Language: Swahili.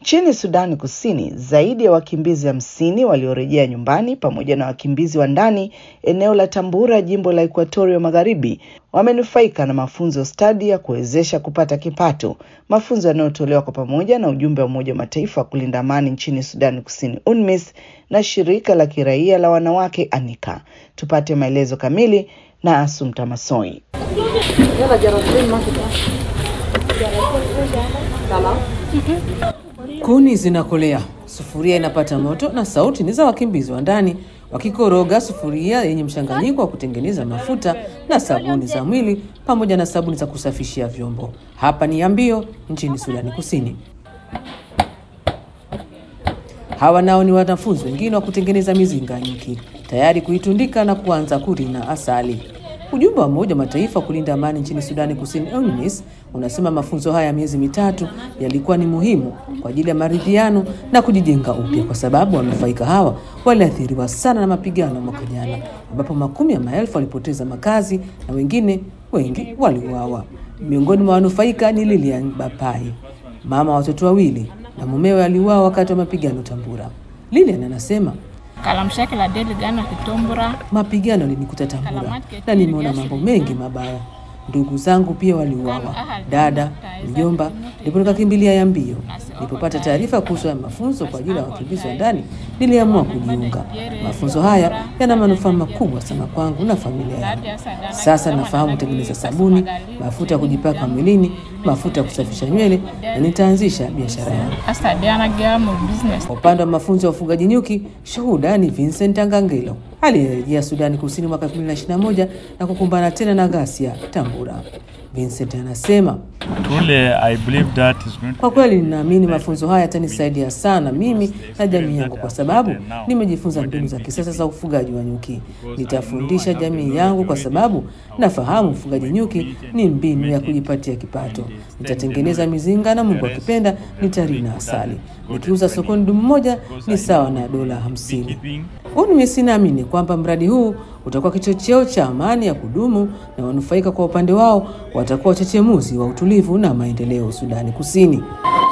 Nchini Sudani Kusini, zaidi ya wakimbizi hamsini waliorejea nyumbani pamoja na wakimbizi wa ndani eneo la Tambura, jimbo la Ekuatoria Magharibi, wamenufaika na mafunzo stadi ya kuwezesha kupata kipato, mafunzo yanayotolewa kwa pamoja na ujumbe wa Umoja wa Mataifa wa kulinda amani nchini Sudani Kusini, UNMISS, na shirika la kiraia la wanawake Anika. Tupate maelezo kamili na Asumta Masoi. Kuni zinakolea, sufuria inapata moto na sauti ni za wakimbizi wa ndani wakikoroga sufuria yenye mchanganyiko wa kutengeneza mafuta na sabuni za mwili pamoja na sabuni za kusafishia vyombo. Hapa ni Yambio nchini Sudani Kusini. Hawa nao ni wanafunzi wengine wa kutengeneza mizinga nyuki, tayari kuitundika na kuanza kurina asali. Ujumbe wa Umoja wa Mataifa wa kulinda amani nchini Sudani Kusini, UNMISS, unasema mafunzo haya ya miezi mitatu yalikuwa ni muhimu kwa ajili ya maridhiano na kujijenga upya, kwa sababu wanufaika hawa waliathiriwa sana na mapigano mwaka jana, ambapo makumi ya maelfu walipoteza makazi na wengine wengi waliuawa. Miongoni mwa wanufaika ni Lilian Bapai, mama wa watoto wawili, na mumewe aliuawa wakati wa mapigano Tambura. Lilian anasema mapigano yalinikuta Tambura na nimeona mambo mengi mabaya. Ndugu zangu pia waliuawa, dada, mjomba. Ndipo nikakimbilia Yambio. Nilipopata taarifa kuhusu ya mafunzo kwa ajili ya wakimbizi wa ndani, niliamua kujiunga. Mafunzo haya yana manufaa makubwa sana kwangu na familia yangu. Sasa nafahamu kutengeneza sabuni, mafuta ya kujipaka mwilini, mafuta ya kusafisha nywele na nitaanzisha biashara yangu. Kwa upande wa mafunzo ya ufugaji nyuki, shuhuda ni Vincent Angangelo aliyerejea Sudani Kusini mwaka 2021 na kukumbana tena na ghasia Tambura. Vincent anasema Truly, I believe that is going to kwa kweli ninaamini mafunzo haya yatanisaidia sana mimi na jamii yangu, kwa sababu nimejifunza mbinu za kisasa za ufugaji wa nyuki. Nitafundisha jamii yangu, kwa sababu nafahamu ufugaji nyuki ni mbinu ya kujipatia kipato. Nitatengeneza mizinga na Mungu akipenda nitarina asali. Nikiuza sokoni dumu moja ni sawa na dola hamsini. UNMISS inaamini kwamba mradi huu utakuwa kichocheo cha amani ya kudumu na wanufaika kwa upande wao watakuwa wachechemuzi wa utulivu na maendeleo Sudani Kusini.